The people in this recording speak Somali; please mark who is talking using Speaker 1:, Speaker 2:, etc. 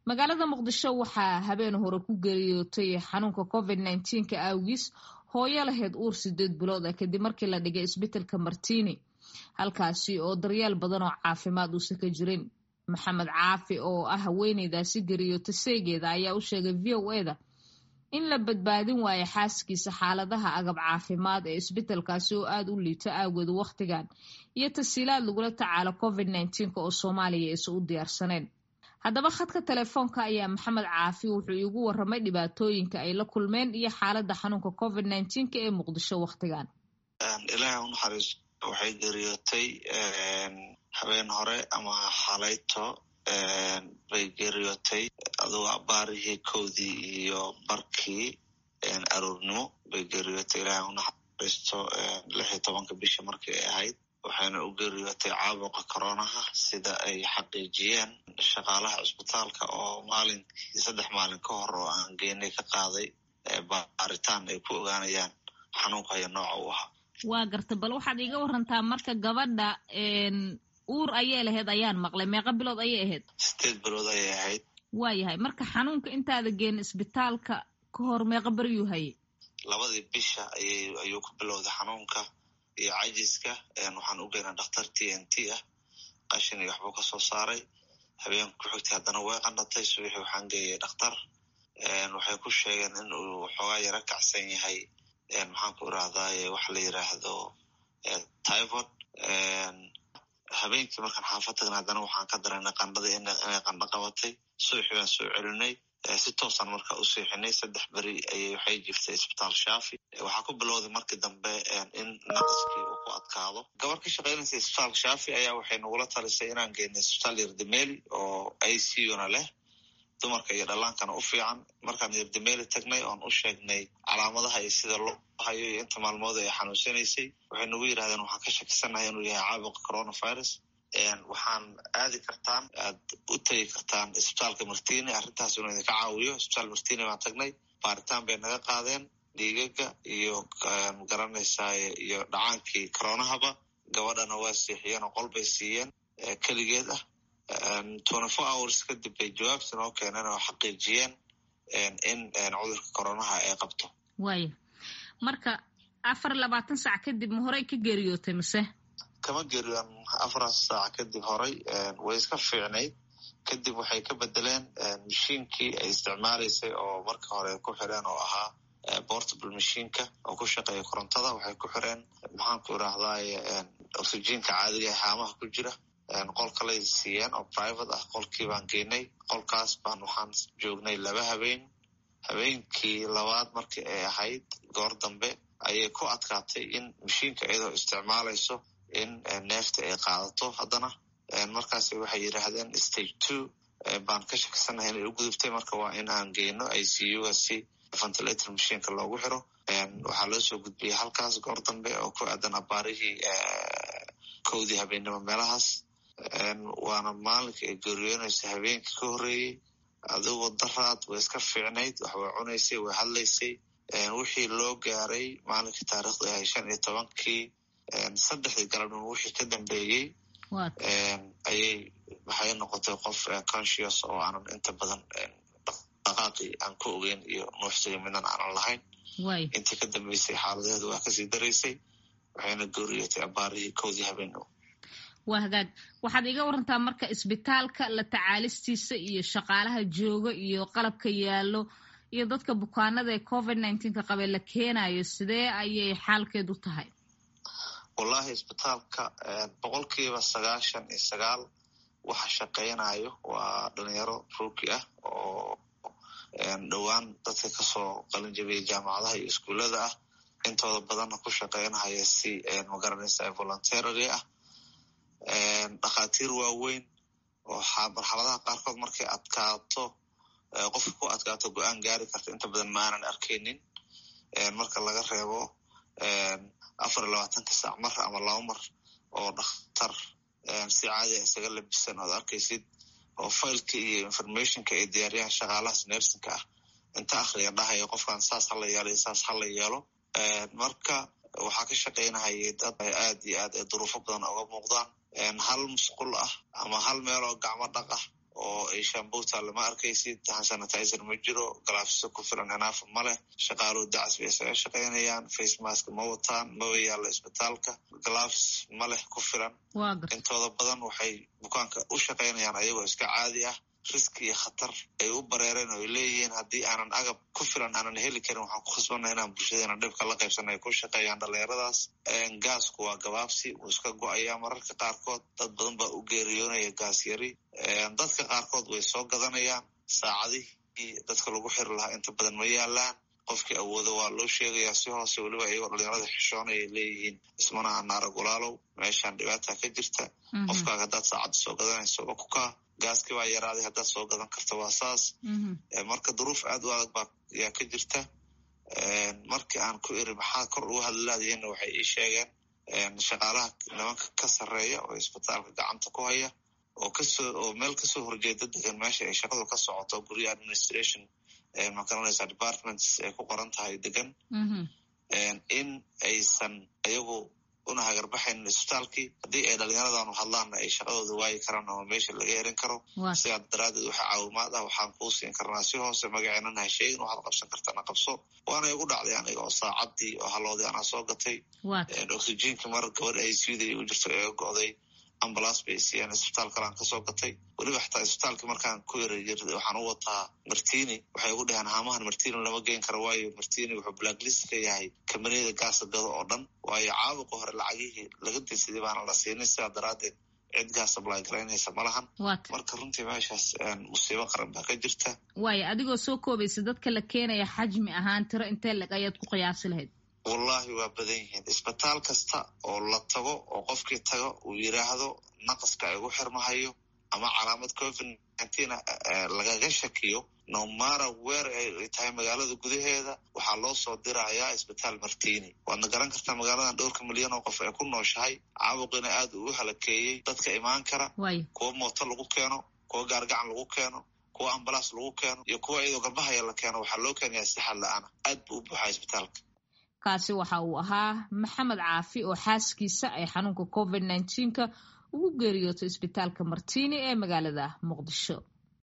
Speaker 1: magaalada muqdisho waxaa habeen hore ku geeriyootay xanuunka covid nneteen-ka awgiis hooyo lahayd uur sideed bilood ah kadib markii la dhigay isbitelka martini halkaasi oo daryeel badan oo caafimaad uusan ka jirin maxamed caafi oo ah haweeneydaasi geeriyoota seegeeda ayaa u sheegay v o eda in la badbaadin waayo xaaskiisa xaaladaha agab caafimaad ee isbitelkaasi oo aada u liito aawgeed wakhtigan iyo tasiilaad lagula tacaalo covid nneteenka oo soomaaliya aysan u diyaarsaneen haddaba khadka telefoonka ayaa maxamed caafi wuxuu iigu waramay dhibaatooyinka ay la kulmeen iyo xaaladda xanuunka covid nneteenka ee muqdisho wakhtigan
Speaker 2: ilaahay u naxariiso waxay geeriyootay habeen hore ama xalayto bay geeriyootay adugo abaarihii kowdii iyo barkii aroornimo bay geeriyootay ilaahay u naxariisto lix iyo tobanka bisha markii ay ahayd waxayna u geeriyootay caabuqa coronaha sida ay xaqiijiyeen shaqaalaha cisbitaalka oo maalinkii saddex maalin ka hor oo aan geenay ka qaaday baaritaan ay ku ogaanayaan xanuunka haya nooca u ahaa
Speaker 1: waa garta bal waxaad iiga warantaa marka gabadha uur ayay lahayd ayaan maqlay meeqa bilood ayay ahayd
Speaker 2: sideed bilood ayay ahayd
Speaker 1: waayahay marka xanuunka intaada geen isbitaalka ka hor meeqa beryuu hayay
Speaker 2: labadii bisha ayay ayuu ku bilowday xanuunka iyo cajiska waxaan u geynaa dhakhtar t n t ah qashin iyo waxbuu kasoo saaray habeenka ku xigtay haddana way qanatay subaxii waxaan geeyay dhakhtar waxay ku sheegeen in uu xoogaa yaro kacsan yahay maxaan ku irahdaye waxa la yiraahdo typhod habeenkii markaan xaafad tagna haddana waxaan ka dareynay qandhadii inay qandho qabatay subaxii baan soo celinay si toosaan marka u seexinay saddex beri ayay waxay jiftay isbitaal shaafi waxaa ku bilowday markii dambe in naqaskii uu ku adkaado gabar ka shaqaynaysa isbitaalka shaafi ayaa waxay nagula talisay inaan geynay isbitaal yardameli oo i c una leh dumarka iyo dhallaankana u fiican markaan yardameli tagnay oon u sheegnay calaamadaha iyo sida loo hayo iyo inta maalmood ay xanuunsanaysay waxay nagu yidhahdeen waxaan ka shakisanahay inuu yahay caabuqa coronavirus waxaan aadi kartaan aad u tegi kartaan isbitaalka martini arrintaas inuu idinka caawiyo isbitaal martini baan tagnay baaritaan bay naga qaadeen dhiigaga iyo magaranaysaa iyo dhacaankii coronahaba gabadhana waa seexiyeen oo qol bay siiyeen keligeed ah twenty four hours kadib bay jawaabta noo keeneen oo xaqiijiyeen in cudurka coronaha ay qabto
Speaker 1: waaya marka afar labaatan saac kadib ma horey ka geeriyootay mise
Speaker 2: kama geeriyoon afar saac kadib horay way iska fiicnayd kadib waxay ka bedeleen mashiinkii ay isticmaalaysay oo marka hore ku xireen oo ahaa portable mashiinka oo ku shaqeeya korontada waxay ku xireen maxaanku irahdaye oxygenka caadiga ee haamaha ku jira qol kalay siiyeen oo private ah qolkii baan geenay qolkaas baan waxaan joognay laba habeen habeenkii labaad markii ay ahayd goor dambe ayay ku adkaatay in mashiinka iyadoo isticmaalayso in neefta ay qaadato haddana markaas waxay yidhaahdeen stage two baan ka shakisanahay inay u gudubtay marka waa in aan geyno i c u-ga si ventilator mashiinka loogu xiro waxaa loo soo gudbiyey halkaas goor dambe oo ku aadan abaarihii kowdii habeennimo meelahaas waana maalinka ay geeriyoonaysa habeenkii ka horreeyey adigoo daraad way iska fiicnayd wax way cunaysay way hadlaysay wixii loo gaaray maalinkii taarikhdu ahay shan iyo tobankii saddexdii galabnimo wixii ka dambeeyey ayay waxay noqotay qof conscious oo aanan inta badan dhaqaaqii aan ku ogeyn iyo nuuxsiga midnan aanan lahayn intii ka dambeysay xaaladeedu waa kasii daraysay waxayna geeriyootay abaarihii kowdii habeenimo
Speaker 1: waa hagaag waxaad iga warantaa marka isbitaalka la tacaalistiisa iyo shaqaalaha jooga iyo qalabka yaallo iyo dadka bukaanada ee covid nneteenka qabee la keenayo sidee ayay xaalkeedu tahay
Speaker 2: wallahi isbitaalka boqolkiiba sagaashan iyo sagaal waxa shaqeynayo waa dhalinyaro ruuki ah oo dhowaan dadka kasoo qalin jabiyay jaamacadaha iyo iskuullada ah intooda badanna ku shaqeynahaya si magaranaysa voluntarary ah dhakhaatiir waaweyn oo marxaladaha qaarkood markay adkaato qofka ku adkaato go-aan gaari karta inta badan ma aanan arkaynin marka laga reebo afar iyo labaatanka saac mar ama laba mar oo dhakhtar si caadiga isaga labisan oad arkaysid oo failka iyo informationka ay diyaariyaan shaqaalahaas nersinka ah inta akhriga dhahaya qofkan saas hala yeelo iyo saas hala yeelo marka waxaa ka shaqaynahayay dad aad iyo aad ay duruufo badan oga muuqdaan hal musqul ah ama hal meel oo gacmo dhaq ah oo ay shambuuta lama arkaysid sanitizer ma jiro galaafisa ku filan enaafa ma leh shaqaaluhu dacas bay isaga shaqaynayaan face mask ma wataan maba yaalla isbitaalka galaafs ma leh ku filan intooda badan waxay bukaanka u shaqaynayaan ayagoo iska caadi ah riski iyo khatar ay u bareereen oo ay leeyihiin haddii aanan agab ku filan aanan heli karin waxaan ku khasbanna inaan bulshadeena dhibka la qaybsana ay ku shaqeeyaan dhalinyaradaas gaasku waa gabaabsi wuu iska go-ayaa mararka qaarkood dad badan baa u geeriyoonaya gaas yari dadka qaarkood way soo gadanayaan saacadihii dadka lagu xiri lahaa inta badan ma yaalaan qofkii awoodo waa loo sheegayaa si hoose weliba iyagoo dhalinyarada xishoonay ay leeyihiin ismanaha naara gulaalow meeshaan dhibaata ka jirta qofkaaga haddaad saacadda soo gadanayso waa ku kaa gaaskii baa yaraaday haddaad soo gadan karto waa saas marka duruuf aad u adag baa yaa ka jirta markii aan ku iri maxaa kor ugu hadlaadayeenna waxay ii sheegeen shaqaalaha nimanka ka sarreeya oo isbitaalka gacanta ku haya oo kasoo oo meel kasoo horjeeda degan meesha ay shaqadu ka socoto gurya administration makaranaysa departments ay ku qoran tahay degan in aysan ayagu una hagarbaxaynin isbitaalkii haddii ay dhalinyaradanu hadlaanna ay shaqadooda waayi karaan ama meesha laga erin karo sidaa daraadeed waxa caawimaad ah waxaan kuu siin karnaa si hoose magaceenana ha sheegin waxaad qabsan kartana qabso waana igu dhacday aniga oo saacadii oo haloodii anaa soo gatay oxygenkii mar gabadh ay sida u jirto eega go'day ambulance bay siiyeen isbitaal kalaan kasoo gatay weliba xataa isbitaalkii markaan ku yara waxaan u wataa martini waxay ugu dhaheen haamahan martini lama geen karo waayo martini wuxuu blacklist ka yahay kambaniyada gaasa gado oo dhan waayo caabuqa hore lacagihii laga dinsaday baana la siinin sidaa daraadeed cid gaas ablay garaynaysa ma lahan marka runtii meeshaas musiibo qaran baa ka jirta
Speaker 1: waayo adigoo soo koobaysa dadka la keenaya xajmi ahaan tiro intee leg ayaad ku qiyaasi lahayd
Speaker 2: wallahi waa badan yihiin isbitaal kasta oo la tago oo qofkii tago uu yiraahdo naqaska igu xirmahayo ama calaamad covid nineteen lagaga shakiyo nomara weer ay tahay magaalada gudaheeda waxaa loo soo dirayaa isbitaal martini waadna garan kartaa magaaladan dhowrka milyan oo qof ay ku nooshahay caabuqina aad uu u halakeeyey dadka imaan kara kuwa mooto lagu keeno kuwa gaargacan lagu keeno kuwa ambalaas lagu keeno iyo kuwa iyadoo garbahaya la keeno waxaa loo keenayaa si xad la-aana aad buu u buuxaa isbitaalka
Speaker 1: kaasi waxa uu ahaa maxamed caafi oo xaaskiisa ay xanuunka covid nneteen-ka ugu geeriyootay isbitaalka martini ee magaalada muqdisho